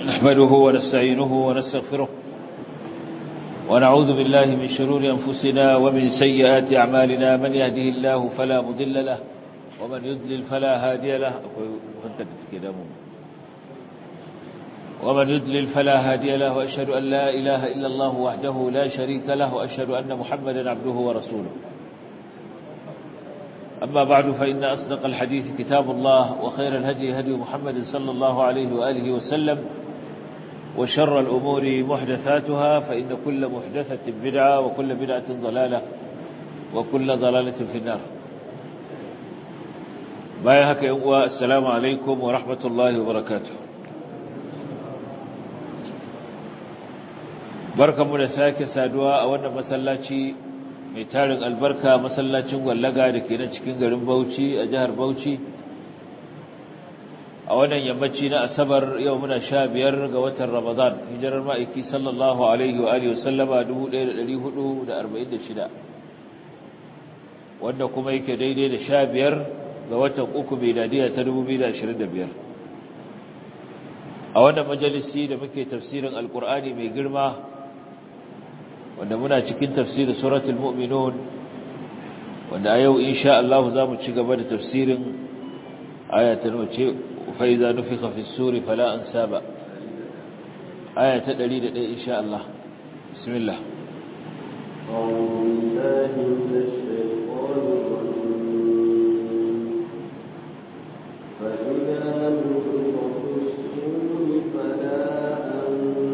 نحمده ونستعينه ونستغفره ونعوذ بالله من شرور أنفسنا ومن سيئات أعمالنا من يهده الله فلا مضل له ومن يضلل فلا هادي له ومن يضلل فلا هادي له وأشهد أن لا إله إلا الله وحده لا شريك له وأشهد أن محمدا عبده ورسوله أما بعد فإن أصدق الحديث كتاب الله وخير الهدي هدي محمد صلى الله عليه وآله وسلم وشر الأمور محدثاتها فإن كل محدثة بدعة وكل بدعة ضلالة وكل ضلالة في النار بايهك يقوى السلام عليكم ورحمة الله وبركاته بركة منساك سادوا أولا مسلاتي mai tarin albarka masallacin gwallaga da ke nan cikin garin Bauchi a jihar Bauchi a wannan yammaci na asabar yau muna sha biyar ga watan Ramadan hijirar ma'aiki sallallahu alaihi wa alihi wasallama 1446 wanda kuma yake daidai da sha biyar ga watan uku miladiya ta 2025 a wannan majalisi da muke tafsirin alkur'ani mai girma wanda muna cikin tafsirin suratul mu'minun wanda a yau insha Allah za mu ci gaba da tafsirin ayatul wace fa iza nufikha fi suri fala ansaba aya ta 101 insha Allah bismillah فإذا نفخ في الصور فلا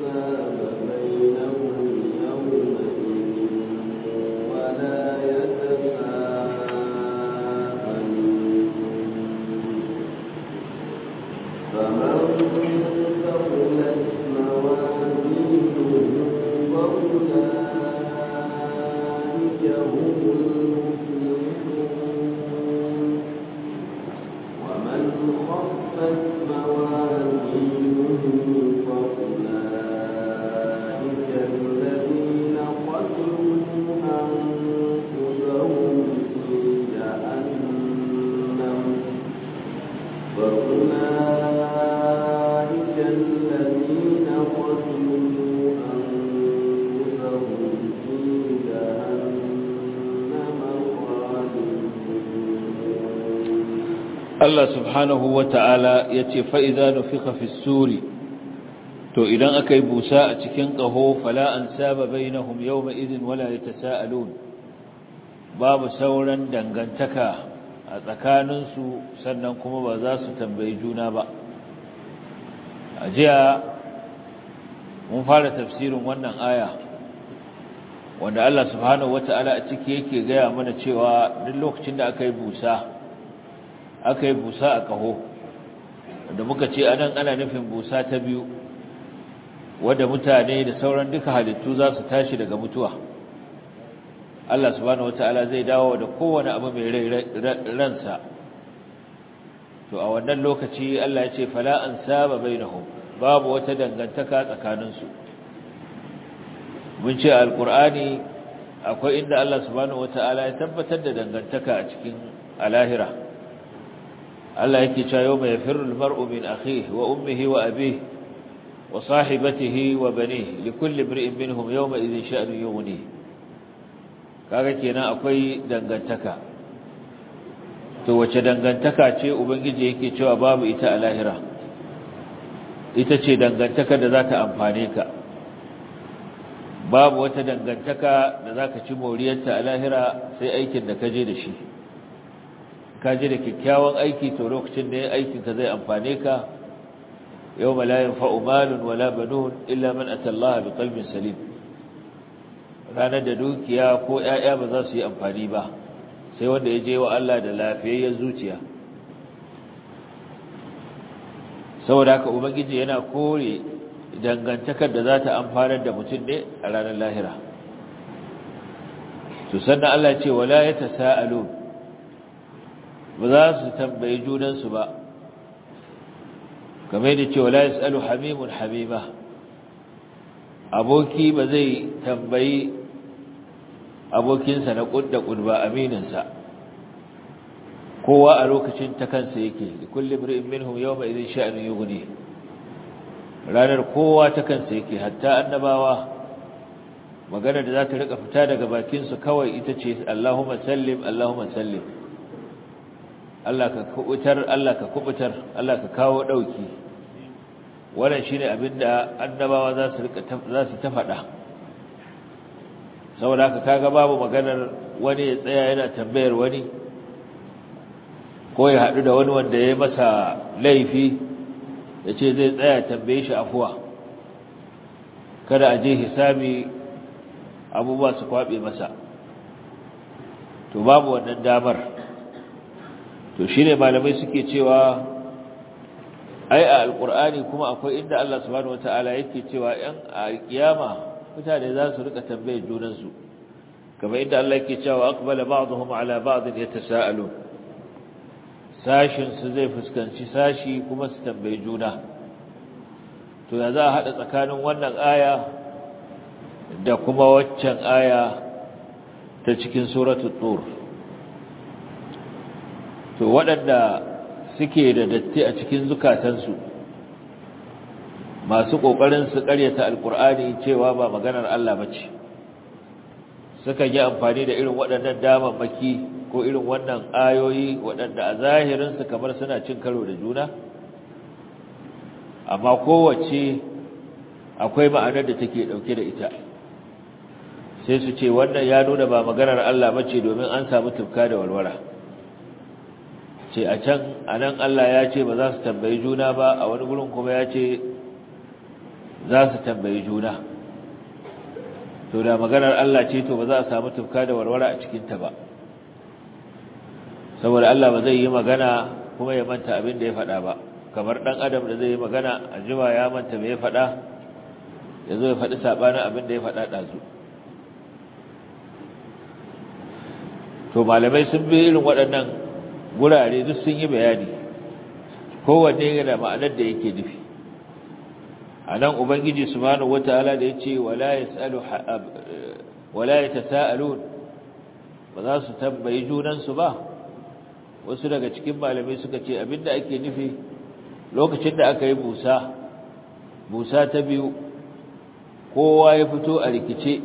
Allah subhanahu wa ta'ala ya ce fa'iza nufika fi suri, to idan aka yi busa a cikin ƙaho fala an saba bai na hum yau ma'izin wala ya ta sa'alun, babu sauran dangantaka a tsakaninsu sannan kuma ba za su tambayi juna ba. A jiya mun fara tafsirin wannan aya, wanda Allah subhanahu wa ta'ala a ciki yake gaya mana cewa duk lokacin da aka yi busa, aka yi busa a ƙaho wanda muka ce anan ana nufin busa ta biyu wadda mutane da sauran duka halittu za su tashi daga mutuwa Allah subhanahu wataala zai dawo da kowane abu mai ransa to a wannan lokaci Allah ya ce fala an saba bainahum babu wata dangantaka tsakaninsu mun ce alqur'ani akwai inda Allah subhanahu wataala ya tabbatar da dangantaka a cikin alahira Allah yake cewa yau mai firul mar'u min akhihi wa ummihi wa abihi wa sahibatihi wa banihi likulli imri'in minhum yawma idhin sha'nu yughni kaga kenan akwai dangantaka to wace dangantaka ce ubangiji yake cewa babu ita a lahira ita ce dangantaka da za ta amfane ka babu wata dangantaka da za ka ci moriyarta a lahira sai aikin da ka je da shi ka ji da kyakkyawan aiki to lokacin da ya aikinka zai amfane ka yau malayin fa'umalun wala banun illa man atallaha bi qalbin salim ranar da dukiya ko ‘ya'ya ba za su yi amfani ba sai wanda ya je wa Allah da lafiyayyen zuciya saboda haka ubangiji yana kore dangantakar da za ta amfanar da mutum ne a ranar lahira to sannan Allah ce wala ya ta sa'alun ba za su tambayi junansu ba kamar da ce wala yasalu hamimun hamima aboki ba zai tambayi abokinsa na kudda kudba amininsa kowa a lokacin ta kansa yake da kullum ri'in minhum yawma idhin sha'nu yughni ranar kowa ta kansa yake hatta annabawa magana da za ta rika fita daga bakinsu kawai ita ce Allahumma sallim Allahumma sallim Allah ka kubutar Allah ka kubutar Allah ka kawo dauki wannan shine abinda annabawa za su rika za su ta faɗa saboda haka kaga babu maganar wani ya tsaya yana tambayar wani ko ya haɗu da wani wanda ya masa laifi ya ce zai tsaya tambaye shi afuwa kada a je hisabi abubuwa su kwaɓe masa to babu wannan damar to shi ne malamai suke cewa ai a alƙur'ani kuma akwai inda Allah subhanahu wata'ala yake cewa ‘yan a kiyama mutane za su rika tambayar junansu kamar inda Allah yake cewa aqbala ba'dhum ala ba'd yatasaalu sashin su zai fuskanci sashi kuma su tambayi juna to ya za a hada tsakanin wannan aya da kuma waccan aya ta cikin suratul tur to waɗanda suke da datti a cikin zukatansu masu ƙoƙarin su ƙaryata alƙur'ani cewa ba maganar Allah bace suka yi amfani da irin waɗannan damammaki ko irin wannan ayoyi waɗanda a zahirinsu kamar suna cin karo da juna amma kowace akwai ma'anar da take ɗauke da ita sai su ce wannan ya nuna ba maganar Allah bace domin an samu tufka da walwala ce a can a nan Allah ya ce ba za su tambayi juna ba a wani gurin kuma ya ce za su tambayi juna to da maganar Allah ce to ba za a samu tufka da warwara a cikinta ba saboda Allah ba zai yi magana kuma ya manta abin da ya faɗa ba kamar ɗan adam da zai yi magana a jima ya manta mai ya faɗa ya zo ya faɗi saɓanin abin da ya faɗa ɗazu to malamai sun bi irin waɗannan gurare duk sun yi bayani kowanne yana ma'anar da yake nufi a nan ubangiji subhanahu wataala da yace wala yasalu wala yatasaalun ba za su tambayi junansu ba wasu daga cikin malamai suka ce abinda ake nufi lokacin da aka yi busa busa ta biyu kowa ya fito a rikice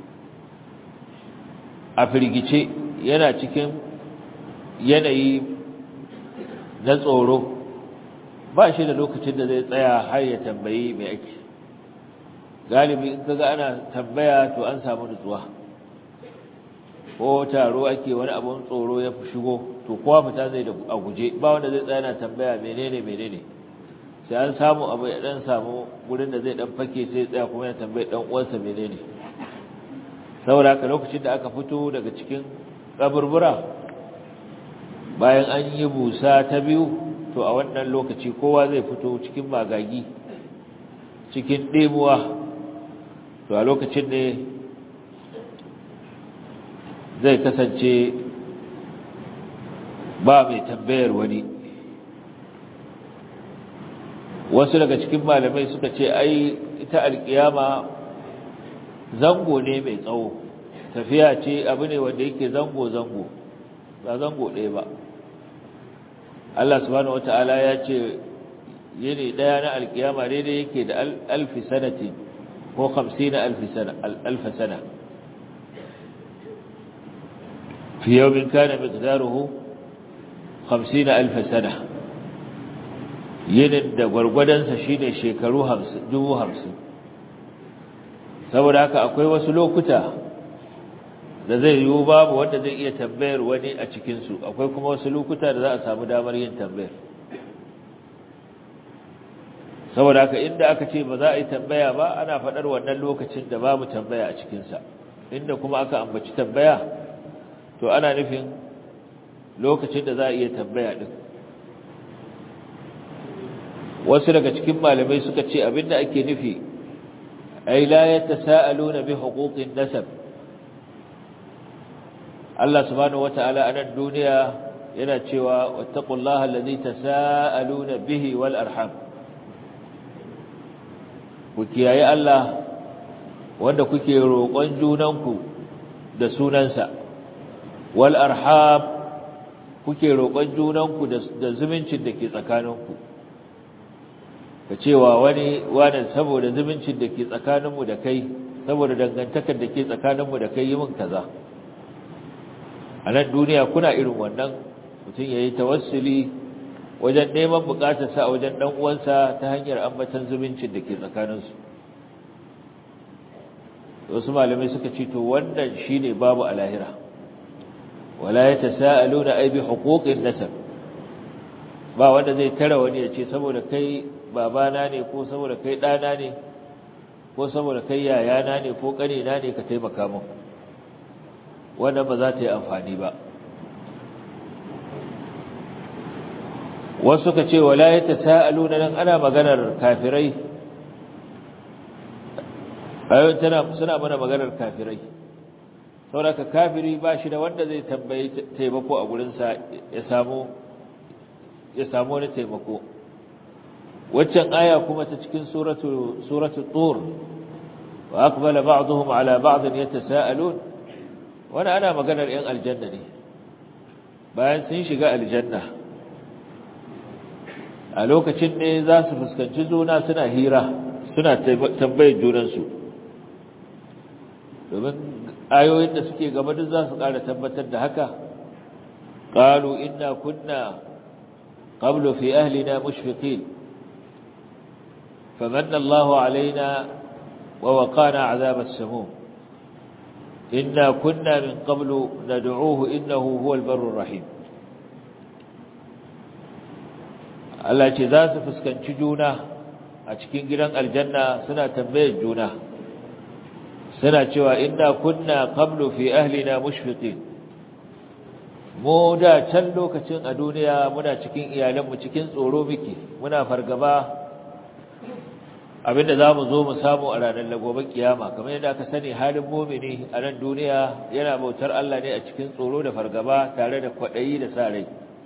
a firgice yana cikin yanayi na tsoro ba shi da lokacin da zai tsaya har ya tambayi mai ake galibi in kaga ana tambaya to an samu nutsuwa ko taro ake wani abun tsoro ya shigo to kowa fita zai da a guje ba wanda zai tsaya na tambaya menene menene sai an samu abu ya dan samu gurin da zai dan fake sai tsaya kuma ya tambayi dan uwansa menene saboda haka lokacin da aka fito daga cikin kaburbura bayan an yi busa ta biyu to a wannan lokaci kowa zai fito cikin magagi cikin ɗemuwa to a lokacin ne zai kasance ba mai tambayar wani wasu daga cikin malamai suka ce ai ita alkiyama zango ne mai tsawo tafiya ce abu ne wanda yake zango-zango ba zango ɗaya ba Allah subhanahu wata'ala ya ce yini ɗaya na alkiyama daidai yake da alfi sanatin ko hamsin na alfa sana fi yawmin kana miqdaruhu hamsin alfa sana yinin da gwargwadonsa shine shekaru dubu hamsin saboda haka akwai wasu lokuta da zai yiwu babu wanda zai iya tambayar wani a cikinsu akwai kuma wasu lokuta da za a samu damar yin tambayar saboda haka inda aka ce ba za a yi tambaya ba ana faɗar wannan lokacin da babu tambaya a cikinsa inda kuma aka ambaci tambaya to ana nufin lokacin da za a iya tambaya ɗin wasu daga cikin malamai suka ce abinda ake nufi ai la yatasaaluna bi huquqin nasab Allah subhanahu wata'ala a nan duniya yana cewa wattaqullaha allazi tasaaluna bihi wal arham ku kiyaye Allah wanda kuke roƙon junanku da sunansa wal arham kuke roƙon junanku da zumuncin da ke tsakaninku ka cewa wani wani saboda zumuncin da ke tsakaninmu da kai saboda dangantakar da ke tsakaninmu da kai yi min kaza a nan duniya kuna irin wannan mutum ya yi tawassuli wajen neman bukatarsa a wajen ɗan uwansa ta hanyar ambatan zumuncin da ke tsakaninsu wasu malamai suka ce to wannan shine babu a lahira wala yatasaaluna ay bi huquqin nasab ba wanda zai tara wani ya ce saboda kai babana ne ko saboda kai ɗana ne ko saboda kai yayana ne ko ƙanina ne ka taimaka min wannan ba za ta yi amfani ba wasu ka ce wala yatasaaluna nan ana maganar kafirai ayoyin tana suna mana maganar kafirai saboda kafiri ba shi da wanda zai tambayi taimako a gurinsa ya samu ya samu wani taimako waccan aya kuma ta cikin suratu suratu tur wa aqbala ba'dhum ala ba'd yatasaalun wannan ana maganar yan aljanna ne bayan sun shiga aljanna a lokacin ne za su fuskanci juna suna hira suna tambayar junansu domin ayoyin da suke gaba duk za su ƙara tabbatar da haka qalu inna kunna qablu fi ahlina mushfiqin famanna Allahu alaina wa waqana azab as-samum inna kunna min qablu nad'uuhu innahu huwal barrur rahim Allah ce za su fuskanci juna a cikin gidan aljanna suna tambayar juna suna cewa inna kunna qablu fi ahlina mushfiqin mu da can lokacin a duniya muna cikin iyalanmu cikin tsoro muke muna fargaba abinda zamu zo mu samu a ranar lagoban kiyama kamar yadda aka sani halin mu'mini a nan duniya yana bautar Allah ne a cikin tsoro da fargaba tare da kwadayi da sa rai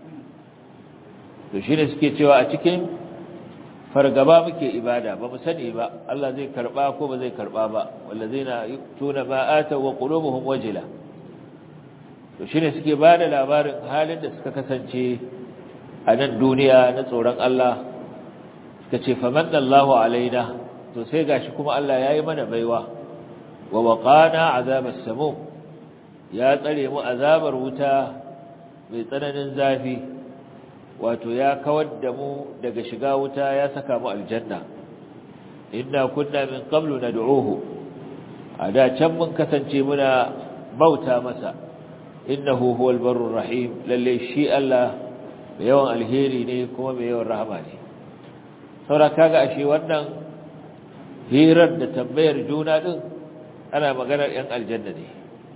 to shine suke cewa a cikin fargaba muke ibada ba mu sani ba Allah zai karba ko ba zai karba ba wallazina yutuna ma ata wa qulubuhum wajila to shine suke bada labarin halin da suka kasance a nan duniya na tsoron Allah suka ce famanna Allahu alaina to sai gashi kuma Allah yayi mana baiwa wa waqana azabas samum ya tsare mu azabar wuta mai tsananin zafi wato ya kawar da mu daga shiga wuta ya saka mu aljanna inna kunna min qablu nad'uhu ada can mun kasance muna bauta masa innahu huwal barrur rahim lalle shi Allah mai yawan alheri ne kuma mai yawan rahama ne saboda kaga ashe wannan hirar da tambayar juna din ana maganar yan aljanna ne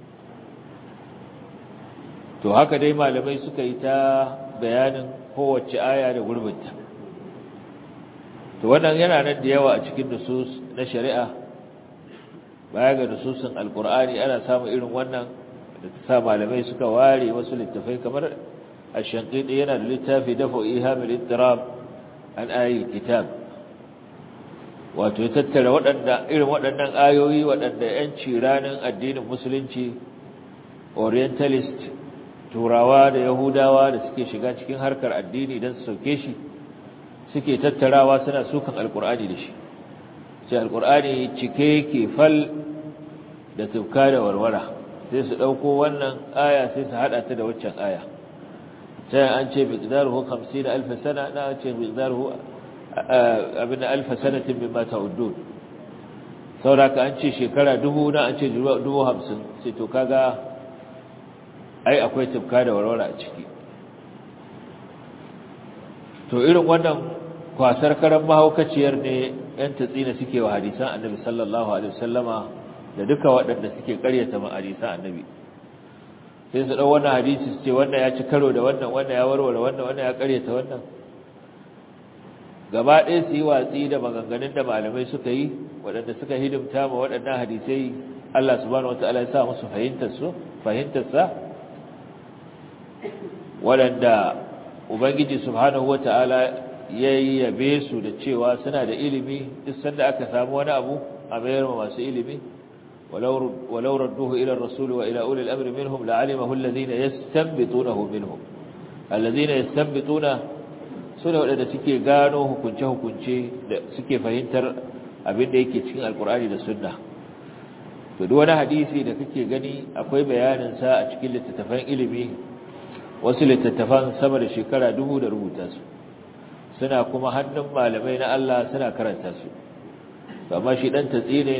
to haka dai malamai suka yi ta bayanin kowace aya da gurbinta to wannan yana nan da yawa a cikin nusus na shari'a baya ga nususin alkur'ani ana samun irin wannan da ta sa malamai suka ware wasu littafai kamar ash-shanqidi yana da littafi dafa ihamil ittirab an ayi kitab wato ya tattara waɗanda irin waɗannan ayoyi waɗanda yanci ranar addinin musulunci orientalist turawa da yahudawa da suke shiga cikin harkar addini don su sauke shi suke tattarawa suna sukan alkur'ani da shi sai alkur'ani cike yake fal da tufka da warwara sai su ɗauko wannan aya sai su haɗa ta da waccan aya sai an ce miqdaruhu 50 alf sana na an ce miqdaruhu abin alf sanatin mimma ta'uddun sauraka an ce shekara dubu na an ce dubu hamsin sai to kaga ai akwai tufka da warwara a ciki to irin wannan kwasar karan mahaukaciyar ne yan tatsina suke wa hadisan annabi sallallahu alaihi wasallama da duka waɗanda suke ƙaryata ma hadisan annabi sai su ɗau wannan hadisi su ce wannan ya ci karo da wannan wannan ya warware wannan wannan ya ƙaryata wannan gaba ɗaya su yi watsi da maganganun da malamai suka yi waɗanda suka hidimta ma waɗannan hadisai Allah subhanahu wataala ya sa musu fahimtar su fahimtar sa waɗanda Ubangiji subhanahu wa ta'ala ya yabe su da cewa suna da ilimi duk sanda aka samu wani abu a mayar masu ilimi walau radduhu ila rasul wa ila ulil amri minhum la'alimahu alladhina yastanbitunahu minhum alladhina yastanbituna su ne waɗanda suke gano hukunce-hukunce da suke fahimtar abin da yake cikin alkur'ani da sunna to duk wani hadisi da kake gani akwai bayanin sa a cikin littattafan ilimi wasu littattafan sama da shekara dubu da rubuta su suna kuma hannun malamai na Allah suna karanta su amma shi dan tatsi ne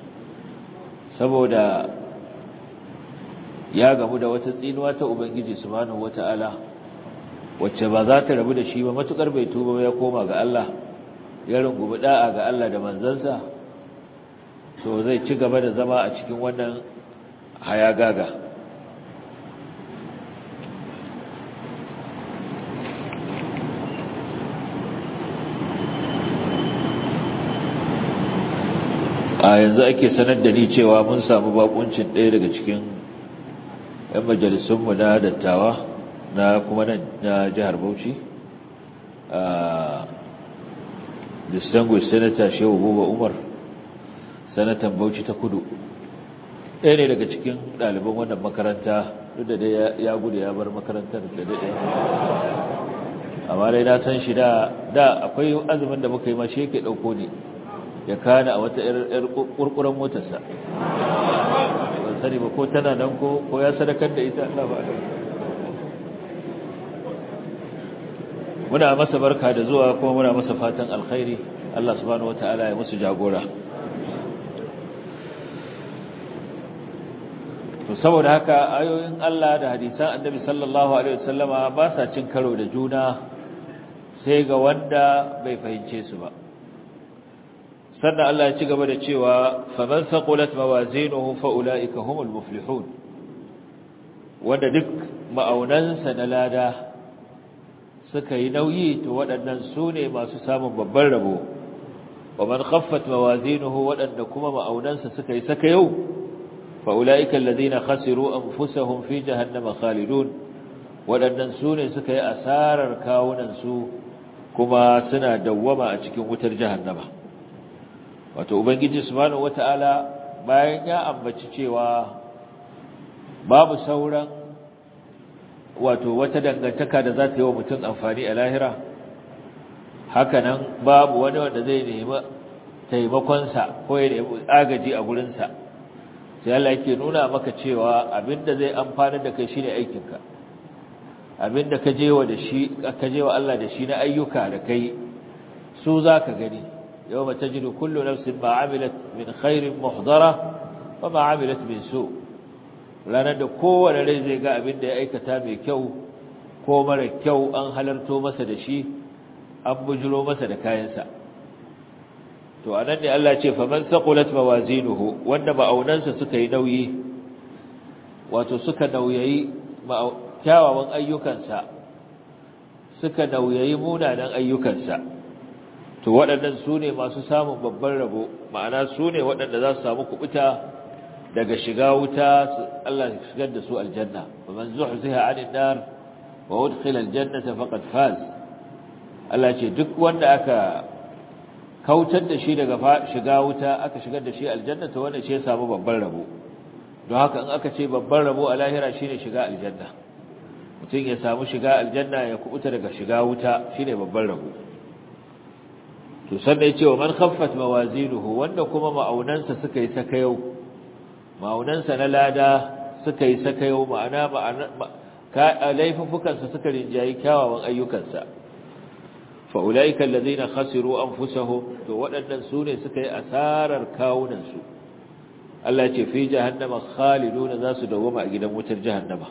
saboda ya gamu da wata tsinuwa ta ubangiji subhanahu wata'ala wacce ba za ta rabu da shi ba matukar bai tuba ya koma ga Allah ya rungumi da'a ga Allah da manzansa so zai ci gaba da zama a cikin wannan hayagaga a yanzu ake sanar da ni cewa mun samu bakuncin ɗaya daga cikin 'yan majalisunmu na dattawa na kuma na jihar Bauchi a distinguished senator Shehu Buba Umar sanatan Bauchi ta Kudu ɗaya ne daga cikin ɗaliban wannan makaranta duk da dai ya gudu ya bar makarantar da daɗe amma dai na san shi da da akwai azumin da muka yi ma shi yake ɗauko ne ya kana a wata 'yar ƙurƙuren motarsa ban sani ba ko tana nan ko ya sadakar da ita Allah ba muna masa barka da zuwa kuma muna masa fatan alkhairi Allah subhanahu wataala ya musu jagora to saboda haka ayoyin Allah da hadisan Annabi sallallahu alaihi wasallama ba sa cin karo da juna sai ga wanda bai fahimce su ba sannan Allah ya ci gaba da cewa faman saqulat mawazinuhu fa ulaika humul muflihun wanda duk ma'aunansa na lada suka yi nauyi to waɗannan su ne masu samun babban rabo wa man khaffat mawazinuhu waɗanda kuma ma'aunansa suka yi saka yau fa ulaika alladhina khasiru anfusahum fi jahannama khalidun waɗannan su ne suka yi asarar kawunan su kuma suna dawwama a cikin wutar jahannama wato ubangiji subhanahu wataala bayan ya ambaci cewa babu sauran wato wata dangantaka da za ta yi wa mutum amfani a lahira hakanan babu wani wanda zai nemi taimakonsa ko ya nemi agaji a gurinsa sai Allah yake nuna maka cewa abinda zai amfana da kai shine aikinka abinda ka je wa da shi ka je wa Allah da shi na ayyuka da kai su zaka gani yawma tajidu kullu nafsin ma amilat min khairin muhdara wa ma amilat min su' ranar da kowane rai zai ga abin da ya aikata mai kyau ko mara kyau an halarto masa da shi an bujiro masa da kayansa to anan ne Allah ce faman saqulat mawazinuhu wanda ma'aunansa suka yi nauyi wato suka nauyayi kyawawan ayyukansa suka nauyayi munanan ayyukansa to waɗannan su ne masu samun babban rabo ma'ana su ne waɗanda za su samu kubuta daga shiga wuta Allah ya shigar da su aljanna man zuhziha 'anil nar wa udkhila aljannata faqad faz Allah ce duk wanda aka kautar da shi daga shiga wuta aka shigar da shi aljanna to wanda shi ya samu babban rabo don haka in aka ce babban rabo a lahira shine shiga aljanna mutum ya samu shiga aljanna ya kubuta daga shiga wuta shine babban rabo to sannan ya ce wa man khaffat mawazinuhu wanda kuma ma'aunansa suka yi sakayau ma'aunansa na lada suka yi sakayo ma'ana laifuffukansa suka rinjayi kyawawan ayyukansa fa'ula'ika allazina khasiru anfusahum to waɗannan su ne suka yi asarar kawunansu Allah ce fi jahannama khaliduna za su dawoma a gidan wutar jahannama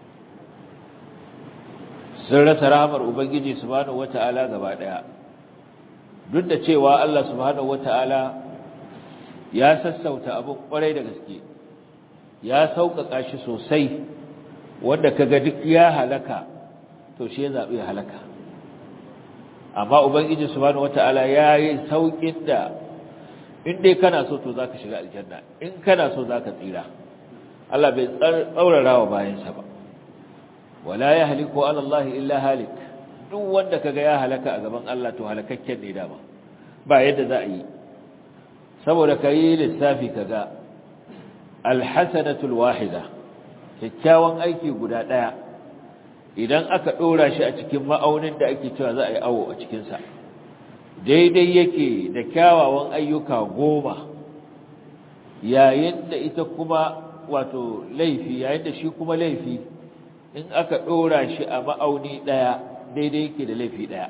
sun rasa rahamar ubangiji subhanahu wata'ala gaba ɗaya duk da cewa Allah subhanahu wata'ala ya sassauta abin ƙwarai da gaske ya sauƙaƙa shi sosai wanda kaga duk ya halaka to shi ya zaɓi ya halaka amma ubangiji subhanahu wataala ya yi sauƙin da in dai kana so to zaka shiga aljanna in kana so zaka tsira Allah bai tsaurara wa bayansa ba wala yahliku ala Allah illa halik duk wanda kaga ya halaka a gaban Allah to halakakken ne dama ba yadda za a yi saboda kai lissafi kaga alhasanatul wahida kyakkyawan aiki guda daya idan aka ɗora shi a cikin ma'aunin da ake cewa za a yi awo a cikinsa daidai yake da kyawawan ayyuka goma yayin da ita kuma wato laifi yayin da shi kuma laifi in aka ɗora shi a ma'auni ɗaya daidai yake da laifi ɗaya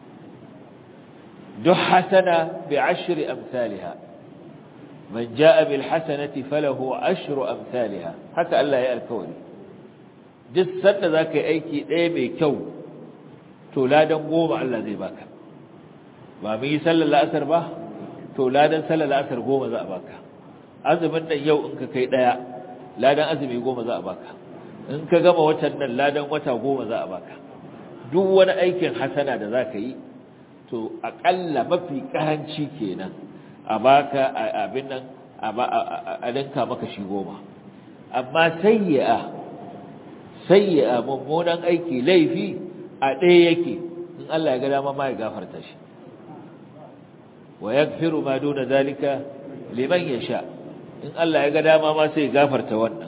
duk hasana bi ashri amsalha man jaa bil hasanati falahu ashru amsalha haka Allah ya alkawari duk sanda zaka yi aiki ɗaya mai kyau to ladan goma Allah zai baka ba mu yi sallar la'asar ba to ladan sallar la'asar goma za a baka azumin nan yau in ka kai ɗaya ladan azumi goma za a baka in ka gama watan nan ladan wata goma za a baka duk wani aikin hasana da za ka yi to aƙalla mafi ƙaranci kenan a baka abin nan a dinka maka shi goma amma sayyi'a sayyi'a mummunan aiki laifi a ɗaya yake in Allah ya ga dama ma ya gafarta shi wa yaghfiru ma duna zalika liman yasha in Allah ya ga dama ma sai ya gafarta wannan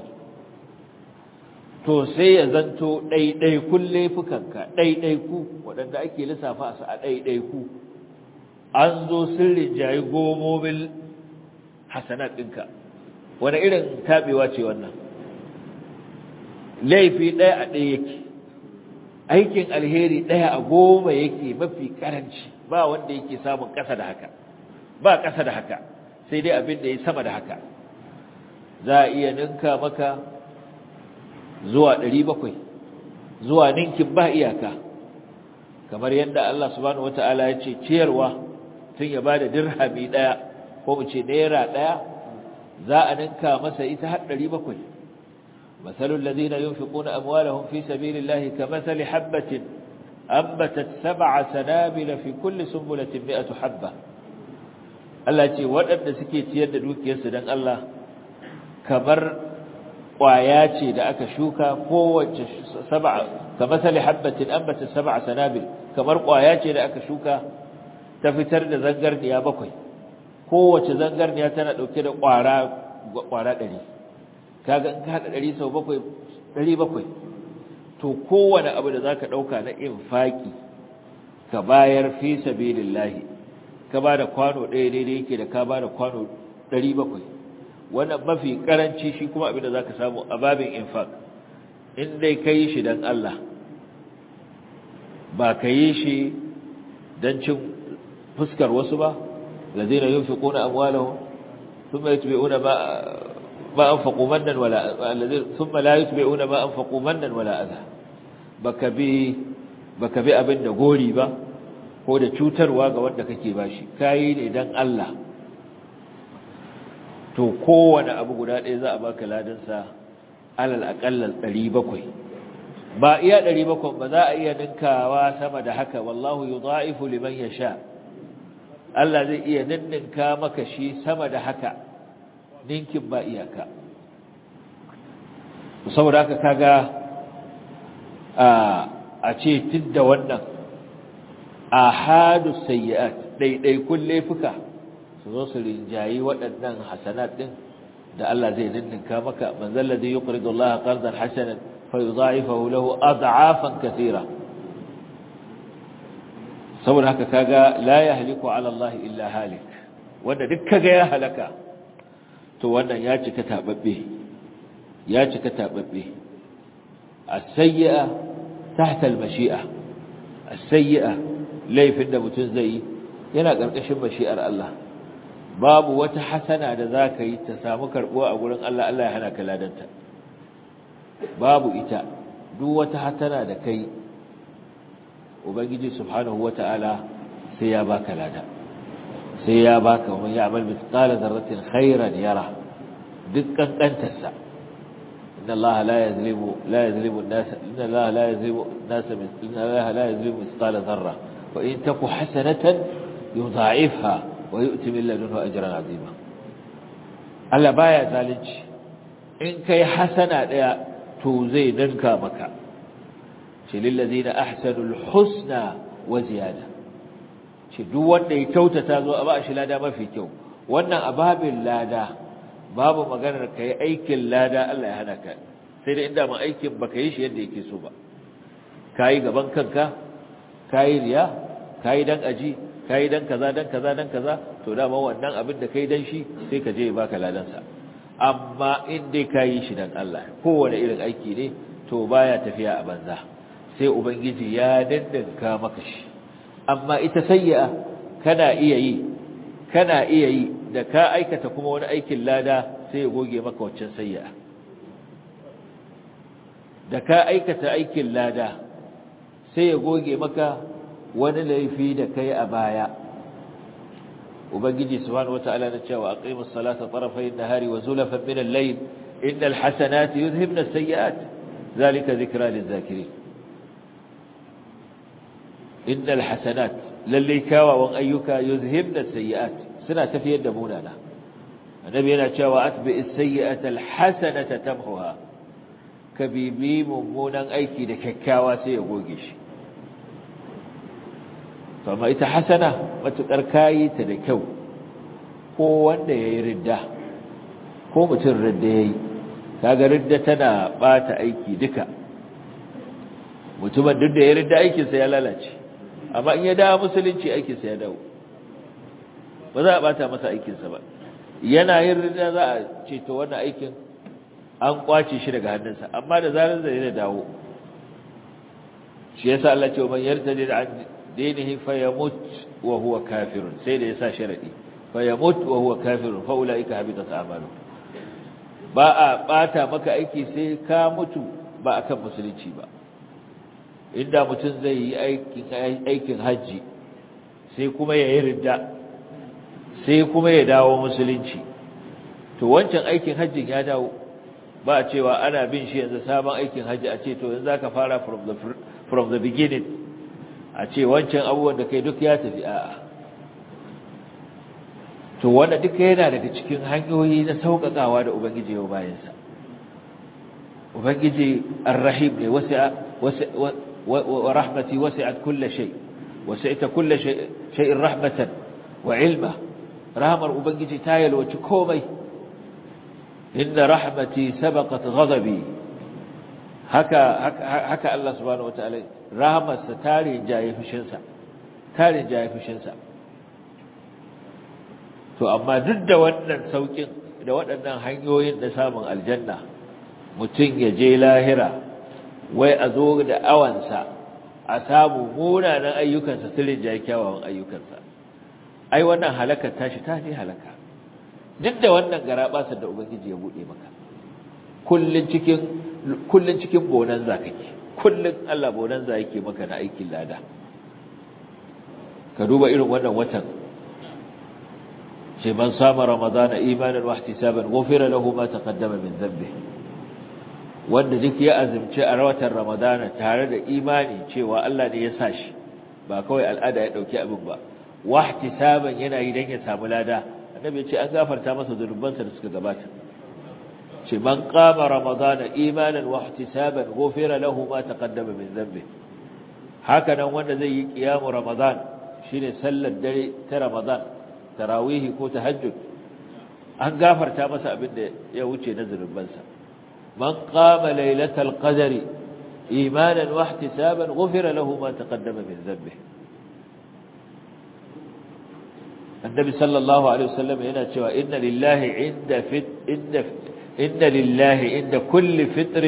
to sai ya zanto ɗaiɗaikun laifukanka ɗaiɗaiku waɗanda ake lissafa su a ɗaiɗaiku an zo sirrin jayi gomomin hasanat ɗinka wani irin taɓewa ce wannan laifi ɗaya a ɗaya yake aikin alheri ɗaya a goma yake mafi ƙaranci ba wanda yake samun ƙasa da haka ba ƙasa da haka sai dai abin da ya sama da haka za a iya ninka maka zuwa ɗari bakwai zuwa ninkin ba iyaka kamar yadda Allah subhanahu wata'ala ya ce ciyarwa tun ya bada dirhami ɗaya ko mu ce naira ɗaya za a ninka masa ita har ɗari bakwai masalul ladina yunfiquna amwalahum fi sabilillahi kamathali habatin ambatat sab'a sanabila fi kulli sunbulatin mi'atu habba Allah ce waɗanda suke ciyar da dukiyarsu dan Allah kamar ƙwaya ce da aka shuka kowace sab'a kamar sali habbatin ambata sab'a sanabil kamar ƙwaya ce da aka shuka ta fitar da zangarniya bakwai kowace zangarniya tana dauke da ƙwara ƙwara 100 kaga in ka hada 100 sau bakwai 700 to kowane abu da zaka dauka na infaki ka bayar fi sabilillahi ka bada kwano ɗaya daidai yake da ka bada kwano 700 wannan mafi karanci shi kuma abin da zaka samu a babin infaq in dai kai shi dan Allah ba kai shi dan cin fuskar wasu ba ladina yunfiquna amwalahum thumma yutbi'una ma ma anfaqu mannan wala alladhina thumma la yutbi'una ma anfaqu mannan wala adha baka bi baka bi abin da gori ba ko da cutarwa ga wanda kake bashi kai ne dan Allah to kowane abu guda ɗaya za a baka ladansa alal aƙallar ɗari bakwai ba iya ɗari bakwai ba za a iya ninkawa sama da haka wallahu yi za'ifu liman ya sha Allah zai iya ninninka maka shi sama da haka ninkin ba iyaka saboda haka kaga a ce tun da wannan a hadu sayyi'at ɗaiɗaikun laifuka su zo su rinjayi waɗannan hasanat ɗin da Allah zai ninninka maka man zalladhi yuqridu Allah qardan hasanan fa yudha'ifahu lahu ad'afan katira saboda haka kaga la yahliku ala Allah illa halik wanda duk kaga ya halaka to wannan ya cika tababbe ya cika tababbe as-sayyi'a tahta al-mashi'a as-sayyi'a laifin da mutum zai yi yana ƙarƙashin mashi'ar Allah babu wata hasana da za ka yi ta samu karɓuwa a gurin Allah Allah ya hana ka ladanta babu ita duk wata hasana da kai ubangiji subhanahu wata'ala sai ya baka lada sai ya baka wa ya amal mithqala dharratin khairan yara duk kankantarsa inna Allah la yazlimu la yazlimu an-nas inna Allah la yazlimu an-nas inna Allah la yazlimu mithqala dharra wa in taku hasanatan yudha'ifha wa yu'ti min ladunhu ajran 'azima Allah baya zalunci in kai hasana daya to zai danka maka ce lil ladina ahsanul husna wa ziyada ce duk wanda ya kyautata zo a ba shi lada mafi kyau wannan ababin lada babu maganar kai aikin lada Allah ya hana ka sai da inda ma aikin baka yi shi yadda yake so ba kayi gaban kanka kayi riya kayi dan aji kayi dan kaza dan kaza dan kaza to dama wannan abin da kai dan shi sai ka je ya baka ladan sa amma in dai kayi shi dan Allah kowane irin aiki ne to baya tafiya a banza sai ubangiji ya dandanka maka shi amma ita sayyi'a kana iya yi kana iya yi da ka aikata kuma wani aikin lada sai ya goge maka waccan sayyi'a da ka aikata aikin lada sai ya goge maka wani laifi da kai a baya ubangiji subhanahu wataala na cewa aqimus salata tarafayn nahari wa zulafan min al-layl innal hasanati yudhhibna as-sayyi'at zalika dhikra liz-zakirin innal hasanat lalle kawawan ayyuka yuzhibna as-sayyi'at suna tafiyar da munana annabi yana cewa atbi as-sayyi'ata al-hasanata tamhuha kabibi mummunan aiki da kyakkyawa sai ya goge shi to amma ita hasana matukar kayi ta da kyau ko wanda yayi ridda ko mutum ridda yayi kaga ridda tana bata aiki duka mutumin duk da ya ridda aikinsa ya lalace amma in ya dawo musulunci aikinsa ya dawo ba za a bata masa aikinsa ba yana yin ridda za a ce to wannan aikin an kwace shi daga hannunsa amma da zarar zai da dawo shi yasa Allah ce man yartadi an dinihi fayamut wa huwa kafirun sai da yasa sharadi fayamut wa huwa kafirun fa ulaika habitat a'malu ba a bata maka aiki sai ka mutu ba akan musulunci ba inda mutum zai yi aikin aikin haji sai kuma ya yi ridda sai kuma ya dawo musulunci to wancan aikin hajjin ya dawo ba a cewa ana bin shi yanzu sabon aikin hajji a ce to yanzu zaka fara from the from the beginning a ce wancan abubuwan da kai duk ya tafi a'a to wanda duka yana daga cikin hanyoyi na sauƙaƙawa da ubangiji yau bayansa ubangiji arrahim ne wasi'a wa rahmati wasi'at kulli shay wasi'ta kulli shay'in rahmatan wa ilma rahmar ubangiji ta yalwaci komai inna rahmati sabaqat ghadabi haka haka Allah subhanahu wataala rahmarsa tare jaye fushinsa tare jaye fushinsa to amma duk da wannan saukin da waɗannan hanyoyin da samun aljanna mutum ya je lahira wai a zo da awansa a samu munanan ayyukansa sirrin jaye kyawawan ayyukansa ai wannan halakar tashi ta ne halaka duk da wannan garabasar da ubangiji ya bude maka kullun cikin kullun cikin bonanza kake kullun Allah bonanza yake maka na aikin lada ka duba irin wannan watan ce man sama ramadana imanan wa ihtisaban ghufira lahu ma taqaddama min dhanbi wanda duk ya azumci a watan ramadana tare da imani cewa Allah ne ya sa shi ba kawai al'ada ya dauki abin ba wa ihtisaban yana yi dan ya samu lada annabi ce an gafarta masa zunubansa da suka gabata ce man qama ramadana imanan wa ihtisaban ghufira lahu ma taqaddama min dhanbi haka nan wanda zai yi qiyamu ramadan shine sallar dare ta ramadan tarawih ko tahajjud an gafarta masa abin da ya wuce na zunubansa man qama lailatal qadri imanan wa ihtisaban ghufira lahu ma taqaddama min dhanbi النبي صلى الله عليه وسلم هنا cewa inna lillahi inda fit inda inna lillahi inda kulli fitr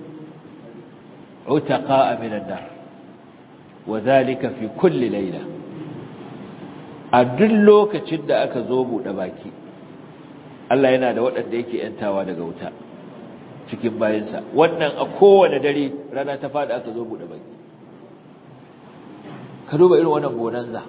utaqa'a min an-nar wadhālika fi kulli layla a duk lokacin da aka zo bude baki Allah yana da waɗanda yake yantawa daga wuta cikin bayansa wannan a kowane dare rana ta fada aka zo bude baki ka duba irin wannan bonanza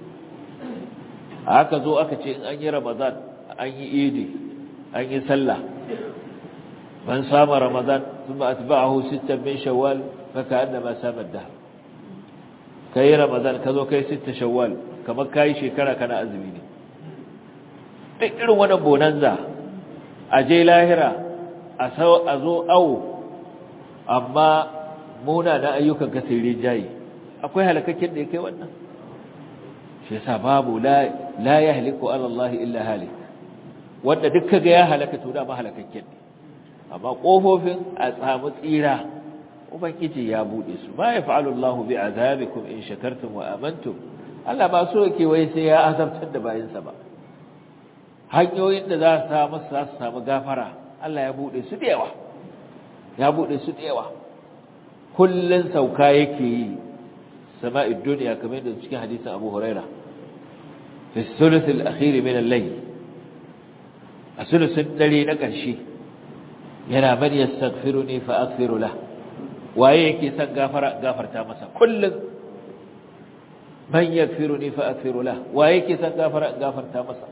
aka zo aka ce in an yi ramadan an yi idi an yi sallah man sama ramadan thumma atba'ahu sittan min shawwal fa ka'annama sama ad-dahr kai ramadan ka zo kai sitta shawwal kamar kai shekara kana azumi ne duk irin wannan bonanza a je lahira a zo awo amma muna na ayyukan ka sai rijayi akwai halakakken da ya kai wannan shi yasa babu la la yahliku ala Allah illa halik wanda duk kaga ya halaka to da ma halakakken ne amma kofofin a samu tsira ubangiji ya bude su ma yaf'alu Allahu bi'azabikum in shakartum wa amantum Allah ba so yake wai sai ya azabtar da bayinsa ba hanyoyin da za su samu za su samu gafara Allah ya bude su da yawa ya bude su da yawa kullun sauka yake yi sama'id dunya kamar da cikin hadisin Abu Huraira fi thuluth al-akhir min al-layl a sulusun dare na ƙarshe yana man yastaghfiruni fa aghfiru lahu waye yake son gafara gafarta masa kullum man yaghfiruni fa aghfiru la waye yake son gafara gafarta masa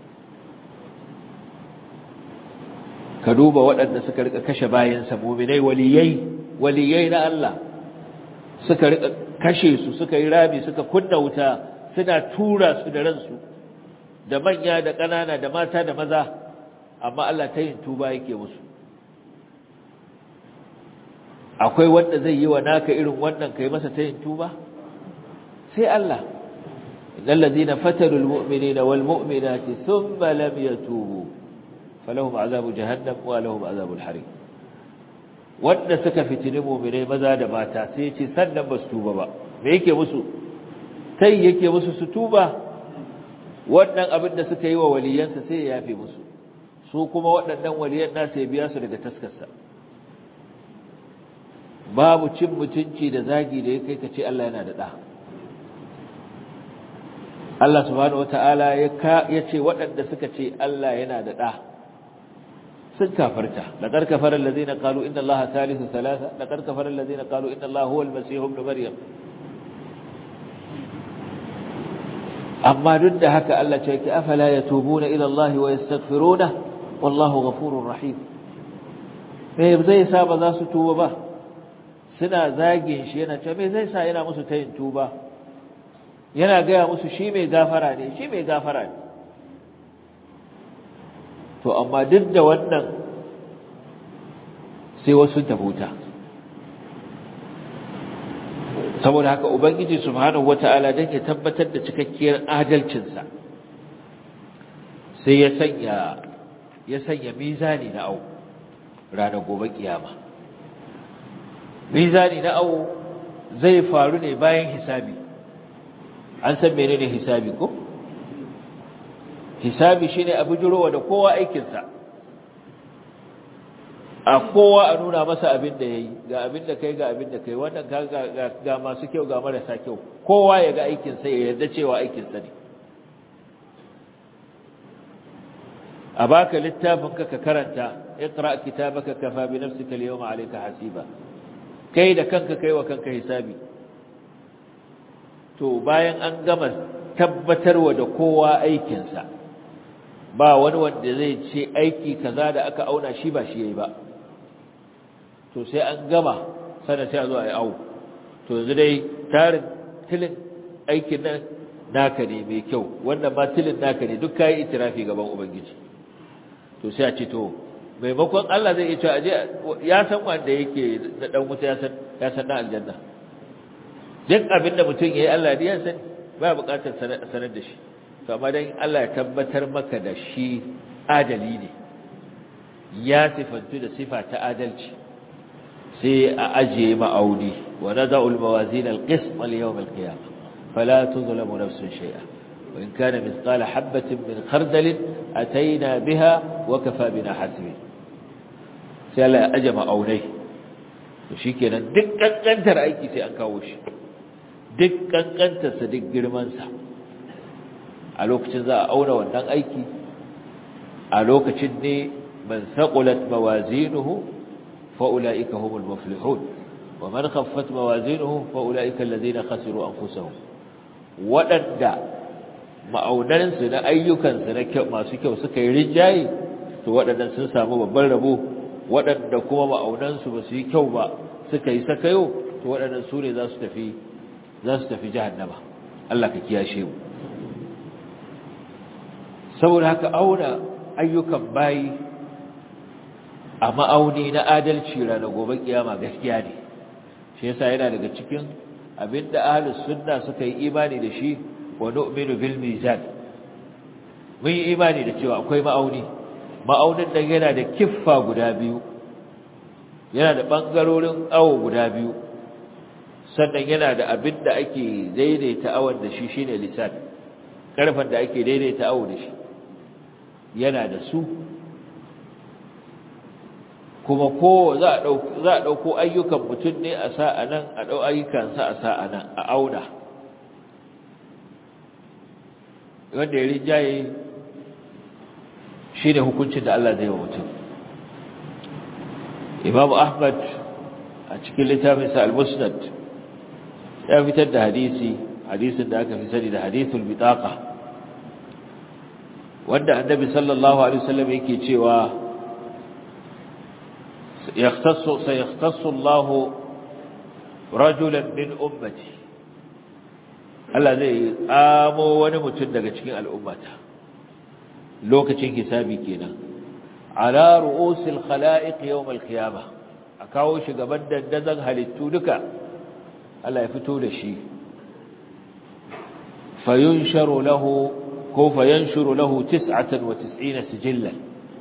ka duba waɗanda suka rika kashe bayansa mu'minai waliyai waliyai na Allah suka rika kashe su suka yi rabi suka kunna wuta suna tura su da ransu da manya da ƙanana da mata da maza amma Allah ta yin tuba yake musu akwai wanda zai yi wa naka irin wannan kai masa ta yin tuba sai Allah innal ladina fatalu almu'minina walmu'minati thumma lam yatubu falahum azabu jahannam wa lahum azabul harim wanda suka fitini mu'minai maza da mata sai ce sannan ba su tuba ba me yake musu sai yake musu su tuba wannan abin da suka yi wa waliyansa sai ya yafe musu su kuma waɗannan waliyan nasu ya biya su daga taskarsa babu cin mutunci da zagi da ya kai ka ce Allah yana da ɗa Allah subhanahu wata'ala ya ce waɗanda suka ce Allah yana da ɗa sun kafarta laqad kafara allazina qalu inna allaha thalithu thalatha laqad kafara allazina qalu inna allaha huwa al-masih ibn maryam amma duk da haka Allah ce ki afala yatubuna ila Allah wa yastaghfiruna wallahu ghafurur rahim me zai sa ba za su tuba ba suna zagin shi yana ce me zai sa yana musu tayin tuba yana gaya musu shi mai gafara ne shi mai gafara ne to amma duk da wannan sai wasu tabuta saboda haka ubangiji subhanahu wata'ala dan ya tabbatar da cikakkiyar adalcinsa sai ya sanya ya sanya mizani na au ranar gobe kiyama mizani na au zai faru ne bayan hisabi an san menene hisabi ko hisabi shine abu jirowa da kowa aikinsa a kowa a nuna masa abin da yayi ga abin da kai ga abin da kai wannan ga ga masu kyau ga marasa kyau kowa ya ga aikinsa ya yarda cewa aikinsa ne a baka littafin ka ka karanta iqra kitabaka kafa bi nafsika al-yawma alayka hasiba kai da kanka kai wa kanka hisabi to bayan an gama tabbatarwa da kowa aikinsa ba wani wanda zai ce aiki kaza da aka auna shi ba shi yayi ba to sai an gama sana sai a zo a yi awo to yanzu dai tarin tilin aikin nan naka ne mai kyau wannan ma tilin naka ne duk kayi itirafi gaban ubangiji to sai a ce to maimakon Allah zai iya cewa aje ya san wanda yake da dan wuta ya san ya san na aljanna duk abinda mutum yayi Allah ne ya san ba buƙatar sanar da shi to amma dan Allah ya tabbatar maka da shi adali ne ya sifantu da sifa ta adalci sai a ajiye ma'auni wa nada'u al-mawazin al-qism li-yawm al-qiyamah fala tuzlamu nafsun shay'a wa in kana mithqala habatin min khardal ataina biha wa kafa bina hasibin sai Allah ya aje ma'aunai to shikenan duk kankantar aiki sai an kawo shi duk kankantar sa duk girman sa a lokacin za a auna wannan aiki a lokacin ne man saqulat mawazinuhu fa ulaika humul muflihun wa man khaffat mawazinuhu fa ulaika alladhina khasiru anfusahum wadanda ma'aunan su na ayyukan su na masu kyau suka yi rinjaye to wadannan sun samu babban rabo wadanda kuma ma'aunan su ba su yi kyau ba suka yi sakayo to wadannan su ne za su tafi za su tafi jahannama Allah ka kiyashe mu saboda haka auna ayyukan bayi a ma'auni na adalci ranar gobe kiyama gaskiya ne shi yasa yana daga cikin abinda ahlus sunna suka yi imani da shi wa nu'minu bil mizan mun yi imani da cewa akwai ma'auni ma'aunin nan yana da kiffa guda biyu yana da ɓangarorin awo guda biyu sannan yana da abin da ake daidaita awon da shi shine lisan ƙarfen da ake daidaita awo da shi yana da su kuma ko za a ɗauko ayyukan mutum ne a sa a nan a ɗau ayyukansa a sa a nan a auna wanda ya rinjaye shi ne hukuncin da Allah zai wa mutum imam ahmad a cikin littafinsa al-musnad ya fitar da hadisi hadisin da aka fi sani da hadithul bitaqa wanda annabi sallallahu alaihi wasallam yake cewa يختص سيختص الله رجلا من أمتي Allah zai amo wani mutum daga cikin al'ummata lokacin hisabi kenan ala ru'usil khala'iq yawm al-qiyamah a kawo shi gaban dandazon halittu duka Allah ya fito da shi fayunsharu lahu ko fayanshuru lahu 99 sijillan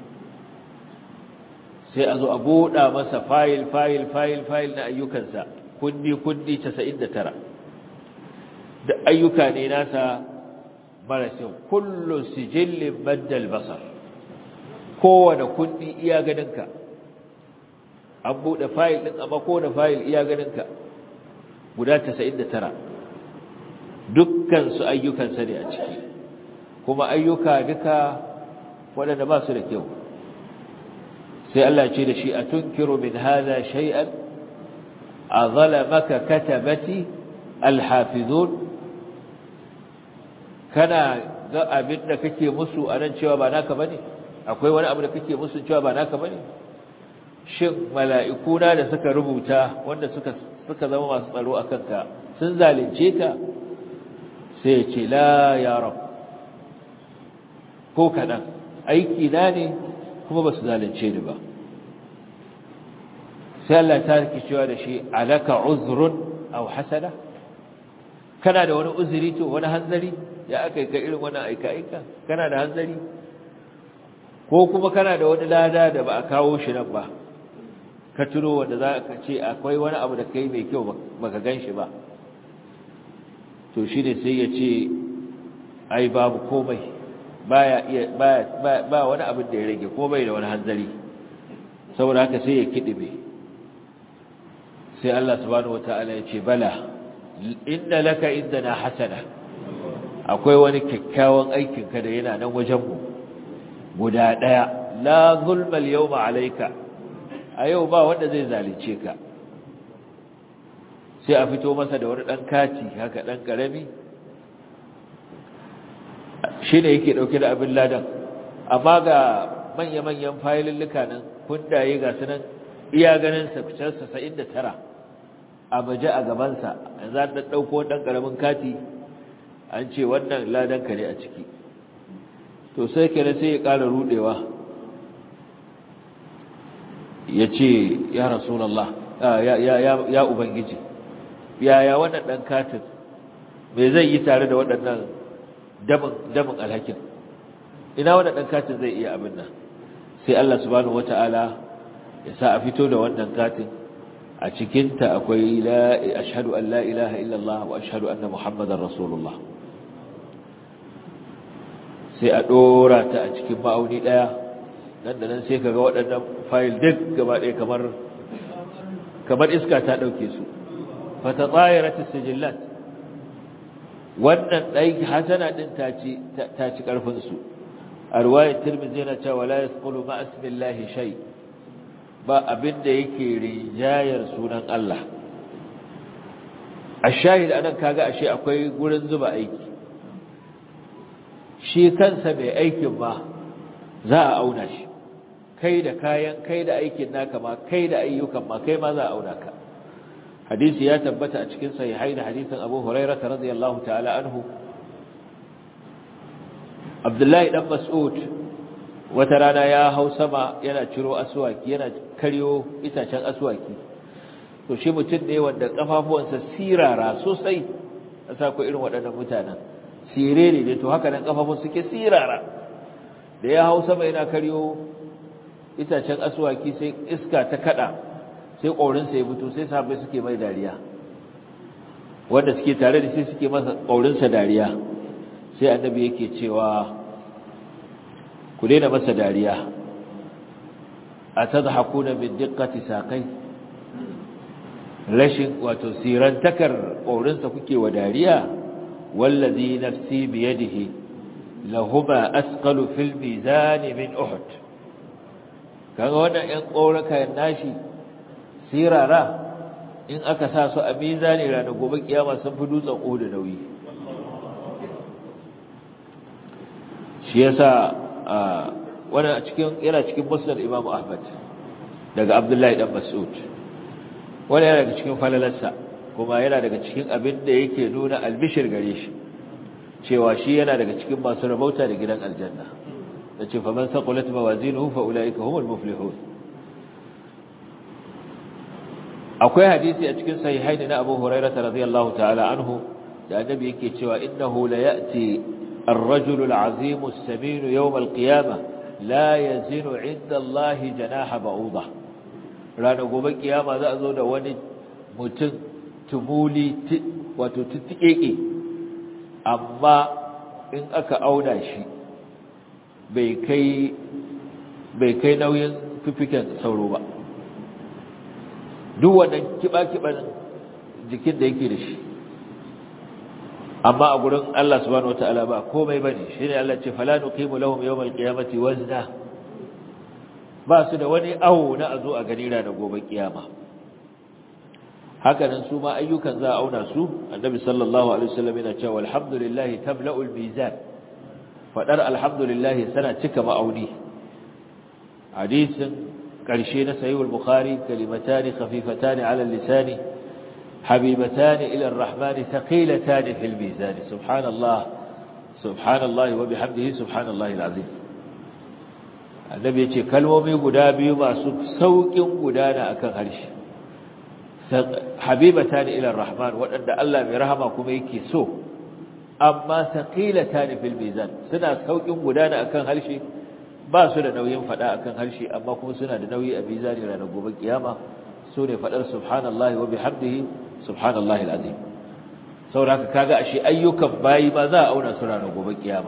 sai a zo a buɗa masa fayil fayil fayil fayil na ayyukansa kundi kundi 99 da ayyuka ne nasa marasin kullu sijillin maddal basar kowane kundi iya ganinka an buɗe fayil ɗin amma kowane fayil iya ganinka guda 99 dukkansu ayyukansa ne a ciki kuma ayyuka duka waɗanda ba su da kyau sai Allah ce da shi a tunkiru min hada shay'an a zalamaka katabati alhafizun kana ga abin da kake musu a nan cewa ba naka bane akwai wani abu da kake musu cewa ba naka bane shin mala'ikuna da suka rubuta wanda suka suka zama masu tsaro akan ka sun zalunce ka sai ya ce la ya rab ko kadan aiki na ne kuma ba su zalunce ni ba sai Allah ta rike cewa da shi alaka uzrun aw hasana kana da wani uzuri to wani hanzari ya aka yi ka irin wani aika aika kana da hanzari ko kuma kana da wani lada da ba a kawo shi nan ba ka tuno wanda za ka ce akwai wani abu da kai mai kyau baka gan shi ba to shi ne sai ya ce ai babu komai baya iya baya ba wani abin da ya rage ko bai da wani hanzari saboda haka sai ya kidibe sai Allah subhanahu wataala ya ce bala inna laka indana hasana akwai wani kyakkyawan aikin ka da yana nan wajen mu guda daya la zulma al-yawma alayka a yau ba wanda zai zalunce ka sai a fito masa da wani dan kati haka dan karami shi ne yake ɗauke da abin ladan amma ga manya-manyan fayilulluka nan kundaye ga su nan iya ganin fitarsa sa'in da tara a baje a gabansa za a ɗauko ɗan ƙaramin kati an ce wannan ladanka ne a ciki to sai kere sai ya ƙara ruɗewa ya ce ya rasulallah ya ubangiji yaya wannan ɗan katin me zai yi tare da waɗannan damin alhakin ina wannan dan katin zai iya abin nan sai Allah subhanahu wataala ya sa a fito da wannan katin a cikin ta akwai la ashhadu an la ilaha illa Allah wa ashhadu anna muhammadar rasulullah sai a dora ta a cikin ma'auni daya nan da nan sai kaga waɗannan file duk gaba ɗaya kamar kamar iska ta dauke su fa tatayarat as-sijillat wannan ɗai hasana ɗin ta ci ƙarfinsu a ruwayar tirmidhi yana cewa la yasqulu ma asmillahi shay ba abin da yake rijayar sunan Allah ashahid anan kaga ashe akwai gurin zuba aiki shi kansa mai aikin ma za a auna shi kai da kayan kai da aikin naka ma kai da ayyukan ma kai ma za a auna ka hadisi ya tabbata a cikin sahihai da hadisin Abu Hurairah radiyallahu ta'ala anhu Abdullahi dan Mas'ud wata rana ya hau sama yana ciro aswaki yana karyo itacen aswaki to shi mutum ne wanda kafafuwansa sirara sosai asa ko irin waɗannan mutanen sirere ne to haka nan kafafun suke sirara da ya hau sama yana karyo itacen aswaki sai iska ta kada sai ƙaurinsa ya fito sai sahabbai suke mai dariya wanda suke tare da shi suke masa ƙaurinsa dariya sai annabi yake cewa ku daina masa dariya a tadhakuna min diqqati saqai rashin wato sirantakar ƙaurinsa kuke wa dariya wallazi nafsi biyadihi lahuma asqalu fil mizan min uhud kaga wannan ɗan ƙauraka nashi sirara in aka sa su a mizani ranar gobe kiyama sun fi dutsen uhud nauyi shi yasa wannan cikin yana cikin musnad Imam Ahmad daga Abdullahi dan Mas'ud wannan yana daga cikin falalarsa kuma yana daga cikin abin da yake nuna albishir gare shi cewa shi yana daga cikin masu rabauta da gidan aljanna yace fa man saqulat mawazinuhu fa ulaika humul muflihun akwai hadisi a cikin sahihain na Abu Hurairah radhiyallahu ta'ala anhu da annabi yake cewa innahu la ya'ti الرجل العظيم السمين يوم القيامة لا يزن عند الله جناح بعوضة ranar gobe kiyama za a zo da wani mutum tumuli wato tuttuƙeƙe amma in aka auna shi bai kai nauyin fifiken sauro ba duk wannan kiɓa-kiɓan jikin da yake da shi amma a gurin Allah subhanahu wataala ba komai bane shine Allah ce fala nuqimu lahum yawmal qiyamati wazna ba su da wani awo na azo a gani da gobe kiyama haka nan su ma ayyukan za a auna su annabi sallallahu alaihi wasallam yana cewa alhamdulillah tabla'ul mizan fadar alhamdulillah sana cika ma'auni hadisin karshe na sahih al-bukhari kalimatani khafifatani ala al-lisani حبيبتان إلى الرحمن ثقيلتان في الميزان سبحان الله سبحان الله وبحمده سبحان الله العظيم النبي يقول كلمومي قدابي ما سوق قدانا أكن هرش حبيبتان إلى الرحمن وأن الله برحمكم يكي سو أما ثقيلتان في الميزان سنة سوق قدانا أكن هرش ba su da nauyin fada akan harshe amma kuma suna da nauyi a mizani ranar gobe kiyama su ne fadar subhanallahi wa bihamdihi subhanallahi alazim saboda kaga ashe ayyukan bayi ba za a auna su ranar gobe kiyama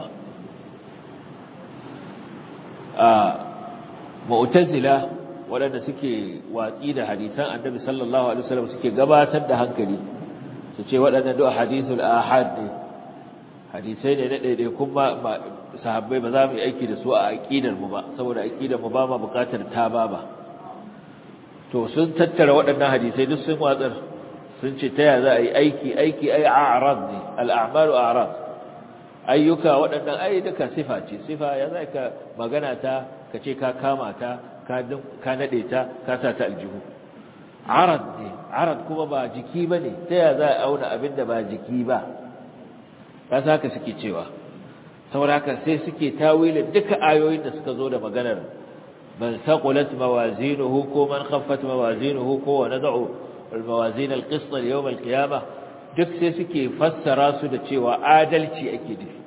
a mu'tazila waɗanda suke watsi da hadisan annabi sallallahu alaihi wasallam suke gabatar da hankali su ce waɗannan duk hadithul ahad ne hadisai ne na daidai kuma sahabbai ba za mu yi aiki da su a aqidar mu ba saboda aqidar mu ba ma buƙatar ta ba ba to sun tattara waɗannan hadisai duk sun watsar sun ce ta yaya za a yi aiki aiki ai a'rad ne al'amalu a'rad ayyuka waɗannan ai duka sifa ce sifa ya za ka magana ta ka ce ka kama ta ka naɗe ta ka sa ta aljihu arad ne arad kuma ba jiki ba ne ta yaya za a auna abin da ba jiki ba ba sa haka suke cewa saboda haka sai suke tawilin duka ayoyin da suka zo da maganar من ثقلت موازينه كو من خفت موازينه كو ونضع الموازين القسط ليوم القيامة duk sai suke fassara su da cewa adalci ake nufi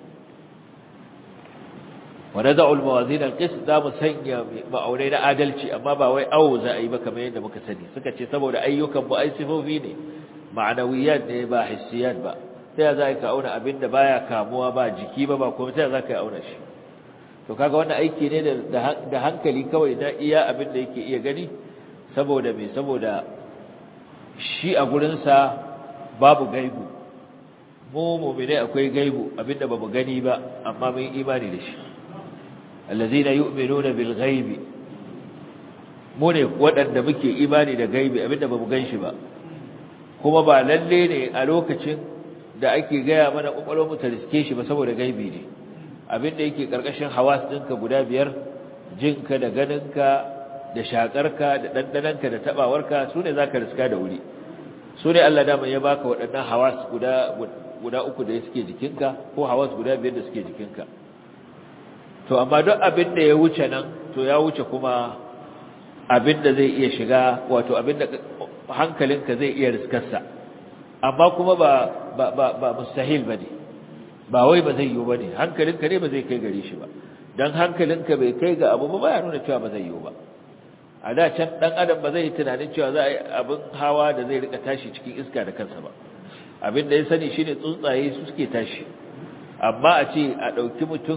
wa nad'u al-mawazin al-qist da mu sanya ma'aunai na adalci amma ba wai awo za a yi ba kamar yadda muka sani suka ce saboda ayyukan bu ai sifofi ne ma'anawiyat ne ba hissiyat ba sai za ka auna abinda baya kamuwa ba jiki ba ba kuma sai za ka auna shi to kaga wannan aiki ne da hankali kawai na iya abin da yake iya gani saboda me saboda shi a gurinsa babu gaibu mu mu'mine akwai gaibu abinda bamu gani ba amma mun imani da shi allazina yu'minuna bil ghaibi mu ne waɗanda muke imani da gaibi abinda bamu gan shi ba kuma ba lalle ne a lokacin da ake gaya mana kokolon mu ta riske shi ba saboda gaibi ne abinda yake karkashin hawas ɗinka guda biyar jinka da ganinka da shakarka da dandananka da tabawarka sune zaka riska da wuri sune Allah dama ya baka waɗannan hawas guda guda uku da suke jikinka ko hawas guda biyar da suke jikinka to amma duk abin da ya wuce nan to ya wuce kuma abin da zai iya shiga wato abin da hankalinka zai iya riskarsa amma kuma ba ba ba, ba mustahil bane ba wai ba zai yiwu bane hankalinka ne ba zai kai gare shi ba dan hankalinka bai kai ga abu ba ya nuna cewa ba zai yiwu ba a da can dan adam ba zai yi tunanin cewa za a yi abin hawa da zai rika tashi cikin iska da kansa ba abin da ya sani shine tsuntsaye su suke tashi amma a ce a ɗauki mutum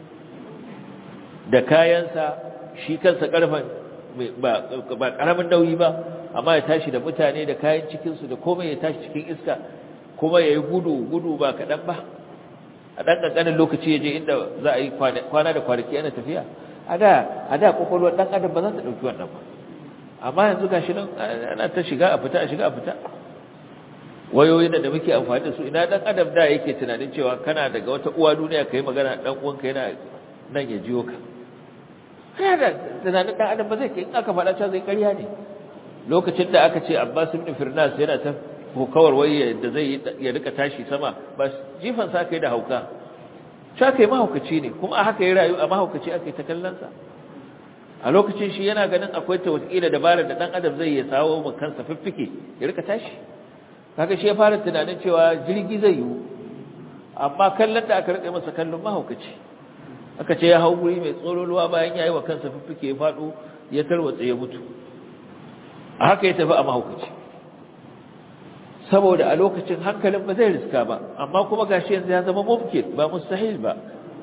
da kayansa shi kansa ƙarfen ba ƙaramin nauyi ba amma ya tashi da mutane da kayan cikinsu da komai ya tashi cikin iska kuma ya yi gudu gudu ba kaɗan ba a ɗan ƙanƙanin lokaci ya je inda za a yi kwana da kwanaki ana tafiya a da a da ƙwaƙwalwar ɗan adam ba za ta ɗauki wannan ba amma yanzu ga shi nan ana ta shiga a fita a shiga a fita wayoyin da muke amfani da su ina ɗan adam da yake tunanin cewa kana daga wata uwa duniya ka yi magana ɗan uwanka yana nan ya jiyo ka kana da tunanin ɗan adam ba zai ke in aka faɗa cewa zai ƙarya ne lokacin da aka ce abbas ibn firnas yana ta kokawar waye da zai ya rika tashi sama ba jifan sa kai da hauka cewa kai mahaukaci ne kuma a haka ya rayu a mahaukaci aka yi ta kallonsa a lokacin shi yana ganin akwai ta wataƙila dabarar da ɗan adam zai ya sawo mu kansa fiffike ya rika tashi kaga shi ya fara tunanin cewa jirgi zai yiwu amma kallon da aka rika masa kallon mahaukaci aka ce ya hau guri mai tsololuwa bayan ya yi wa kansa fiffike ya faɗo ya tarwatsa ya mutu a haka ya tafi a mahaukaci saboda a lokacin hankalin ba zai riska ba amma kuma gashi yanzu ya zama mumkin ba mustahil ba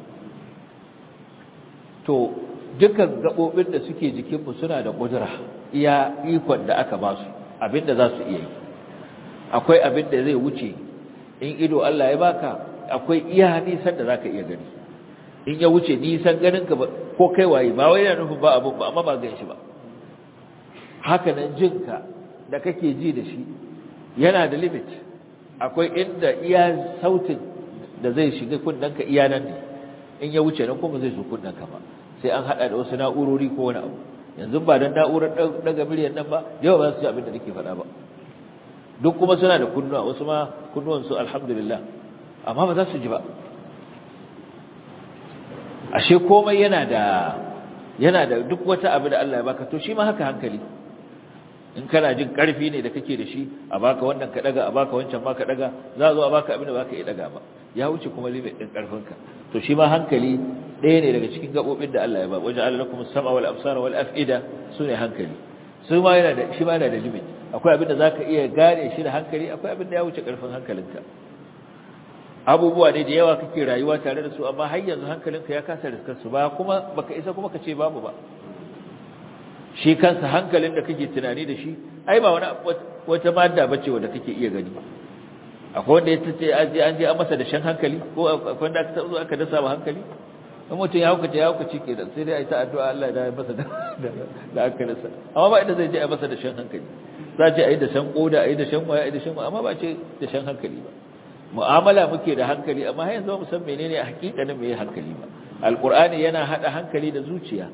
to dukkan gabobin da suke jikinmu suna da kudura iya ikon da aka ba su abinda za su iya yi akwai abin da zai wuce in ido Allah ya baka akwai iya nisan da zaka iya gani in ya wuce nisan ganin ka ko kai waye ba wai yana nufin ba abun ba amma ba gan shi ba haka nan jinka da kake ji da shi yana da limit akwai inda iya sautin da zai shiga kunnanka iya nan ne in ya wuce nan kuma zai zo kunnanka ba sai an hada da wasu na'urori ko wani abu yanzu ba dan na'urar daga miliyan nan ba yau ba su ji abin da nake faɗa ba duk kuma suna da kunnuwa wasu ma kunnuwan su alhamdulillah amma ba za su ji ba ashe komai yana da yana da duk wata abu da Allah ya baka to shi ma haka hankali in kana jin karfi ne da kake da shi a baka wannan ka daga a baka wancan ma ka daga za zo a baka abin da baka iya daga ba ya wuce kuma limit din karfinka to shi ma hankali ɗaya ne daga cikin gabobin da Allah ya ba wajen Allah lakum as-sam'a wal absara wal af'ida sune hankali su ma yana da shi ma yana da limit akwai abin da zaka iya gane shi da hankali akwai abin da ya wuce karfin hankalinka abubuwa ne da yawa kake rayuwa tare da su amma har yanzu hankalinka ya kasa riskar su ba kuma baka isa kuma ka ce babu ba shi kansa hankalin da kake tunani da shi ai ba wani wata madda bace wanda kake iya gani akwai wanda ya tace aje an je an masa da shan hankali ko akwai wanda aka zo aka dasa ba hankali in mutum ya hukace ya hukace ke sai dai ai ta addu'a Allah ya masa da da hankalinsa amma ba inda zai je a masa da shan hankali za ce ai da shan koda ai da shan waya ai da shan amma ba ce da shan hankali ba mu'amala muke da hankali amma har yanzu ba mu san menene hakikanin meye hankali ba alqur'ani yana hada hankali da zuciya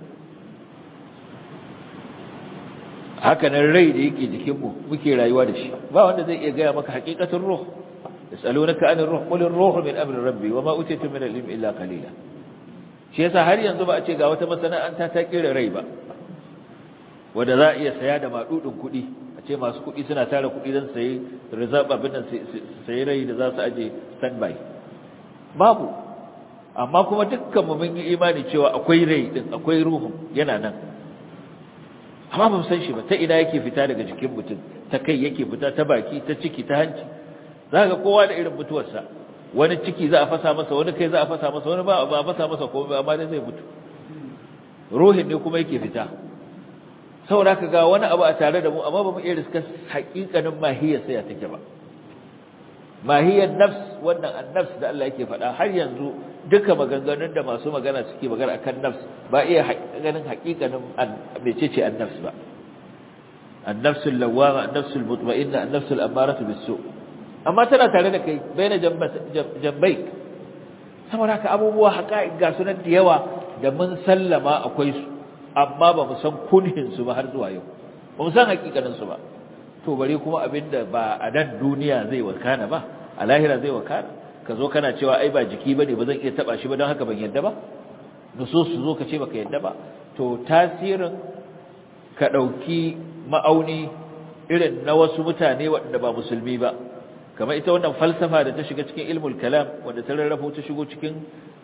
haka nan rai da yake jikinmu muke rayuwa da shi ba wanda zai iya gaya maka hakikatin ruh yasalunaka anir ruh qul ar-ruhu min amri rabbi wama utitu min al-ilmi illa qalila shi yasa har yanzu ba a ce ga wata masana'anta ta kira rai ba wanda za a iya saya da madudin kuɗi a ce masu kuɗi suna tara kuɗi don sayi reserve abin nan sayi rai da za su aje standby babu amma kuma dukkan mu mun yi imani cewa akwai rai din akwai ruhun yana nan amma ba mu san shi ba ta ina yake fita daga jikin mutum ta kai yake fita ta baki ta ciki ta hanci za ka kowa da irin mutuwarsa wani ciki za a fasa masa wani kai za a fasa masa wani ba a fasa masa ko ba amma dai zai mutu ruhin ne kuma yake fita saboda ka ga wani abu a tare da mu amma ba mu iya riska haƙiƙanin mahiyar sai ya take ba mahiyar nafs wannan annafs da Allah yake faɗa har yanzu duka maganganun da masu magana suke magana akan nafs ba iya ganin haƙiƙanin mecece annafs ba annafsul lawwama annafsul mutma'inna annafsul ammaratu bis-su amma tana tare da kai baina jambai saboda haka abubuwa haƙa'iq ga sunan da yawa da mun sallama akwai su amma ba mu san kunhin su ba har zuwa yau ba mu san haƙiƙanin su ba to bare kuma abinda ba a nan duniya zai wakana ba a lahira zai wakana ka zo kana cewa ai ba jiki bane ba zan iya taba shi ba don haka ban yadda ba nusus su zo ka ce baka yadda ba to tasirin ka dauki ma'auni irin na wasu mutane waɗanda ba musulmi ba kamar ita wannan falsafa da ta shiga cikin ilmul kalam wanda ta rarrafo ta shigo cikin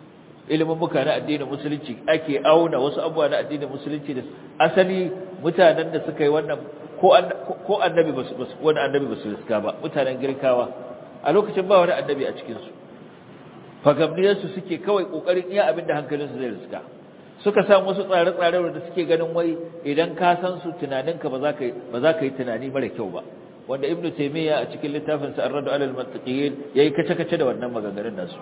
ilimin muka na addinin musulunci ake auna wasu abubuwa na addinin musulunci da asali mutanen da suka yi wannan ko annabi ba su wani annabi ba su riska ba mutanen girkawa a lokacin ba wani annabi a cikinsu fagamniyarsu suke kawai ƙoƙarin iya abin da hankalinsu zai riska suka samu wasu tsare-tsare da suke ganin wai idan ka san su tunaninka ba za ka yi tunani mara kyau ba wanda ibn taymiya a cikin littafin sa ar-radu alal mantiqiyin yayi kace-kace da wannan maganganun nasu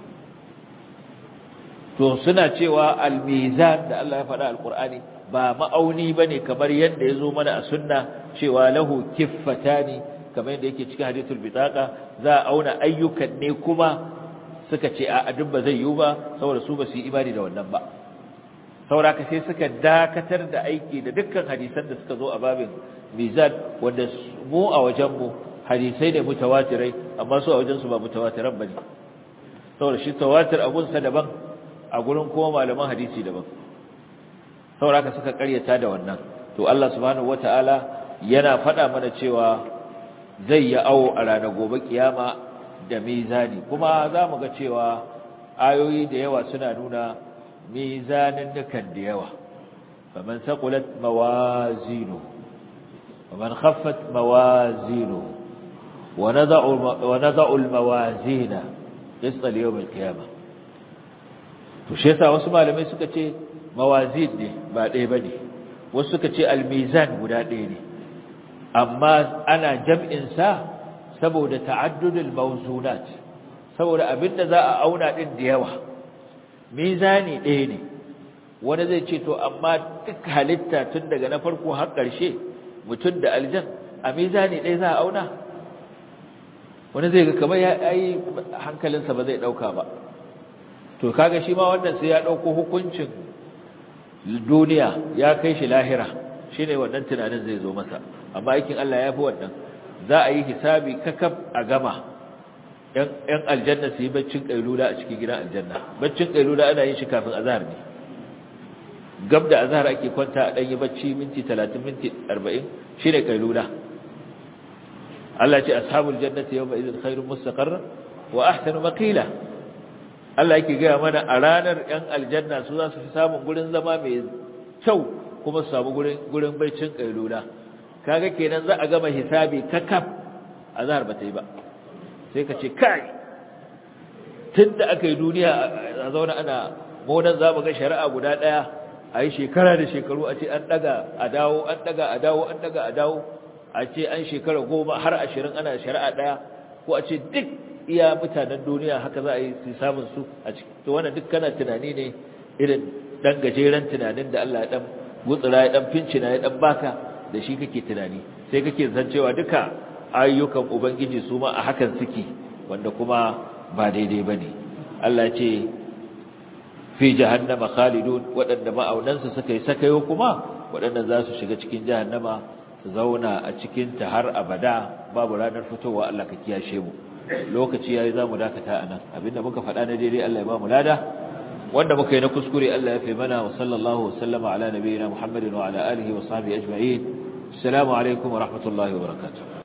to suna cewa al-mizan da Allah ya faɗa al-Qur'ani ba ma'auni bane kamar yadda yazo mana a sunna cewa lahu kiffatani kamar yadda yake cikin hadithul bitaqa za a auna ayyukan ne kuma suka ce a duk ba zai yiwu ba saboda su ba su yi imani da wannan ba sauraka sai suka dakatar da aiki da dukkan hadisan da suka zo a babin mizan wanda mu a wajenmu hadisai ne mutawatirai amma su a wajensu ba mutawatiran bane saboda shi tawatir a gunsa daban a gurin kuma malaman hadisi daban sauraka suka karyata da wannan to Allah subhanahu wataala yana faɗa mana cewa zai yi awo a ranar gobe kiyama da mizani kuma za mu ga cewa ayoyi da yawa suna nuna mizanin dukan da yawa faman saqulat mawazinu waman khaffat mawazinu wa nada'u wa nada'u almawazina qista liyawm alqiyamah to shi yasa wasu malamai suka ce mawazin ne ba ɗaya bane wasu suka ce almizan guda ɗaya ne amma ana jam'in sa saboda ta'addudul mawzunat saboda abinda za a auna din da yawa mizani ɗaya ne wani zai ce to amma duk halitta tun daga na farko har ƙarshe mutum da aljan a mizani ɗaya za a auna wani zai ga kamar ya yi hankalinsa ba zai ɗauka ba to kaga shi ma wannan sai ya ɗauko hukuncin duniya ya kai shi lahira shi ne wannan tunanin zai zo masa amma aikin Allah ya fi wannan za a yi hisabi kakaf a gama ‘yan aljanna su yi baccin ƙailula a cikin gidan aljanna baccin ƙailula ana yin shi kafin azahar ne gab da azahar ake kwanta a ɗanyi bacci minti talatin minti arba'in shi ne ƙailula Allah ce ashabul jannati yau mai izin khairun mustaƙarra wa ahsanu maƙila Allah yake gaya mana a ranar ‘yan aljanna su za su fi samun gurin zama mai kyau kuma su samu gurin baccin ƙailula kaga kenan za a gama hisabi kakaf azahar ba ta yi ba sai ka ce kai tun da aka yi duniya a zaune ana monan za mu ga shari'a guda ɗaya a yi shekara da shekaru a ce an ɗaga a dawo an ɗaga a dawo an ɗaga a dawo a ce an shekara goma har ashirin ana shari'a ɗaya ko a ce duk iya mutanen duniya haka za a yi su samun su a ciki to wannan duk kana tunani ne irin ɗan gajeren tunanin da Allah ya ɗan gutsura ya ɗan fincina ya ɗan baka da shi kake tunani sai kake zan cewa duka ayyukan ubangiji su ma a hakan suke wanda kuma ba daidai bane Allah ce fi jahannama khalidun waɗanda ma'aunansu suka yi sakayo kuma waɗanda za su shiga cikin jahannama su zauna a cikin ta har abada babu ranar fitowa Allah ka kiyashe mu lokaci yayi zamu dakata anan abinda muka faɗa na daidai Allah ya ba mu lada wanda muka yi na kuskure Allah ya fi mana wa sallallahu wa sallama ala nabiyina Muhammadin wa ala alihi wa sahbihi ajma'in assalamu alaikum wa rahmatullahi wa barakatuh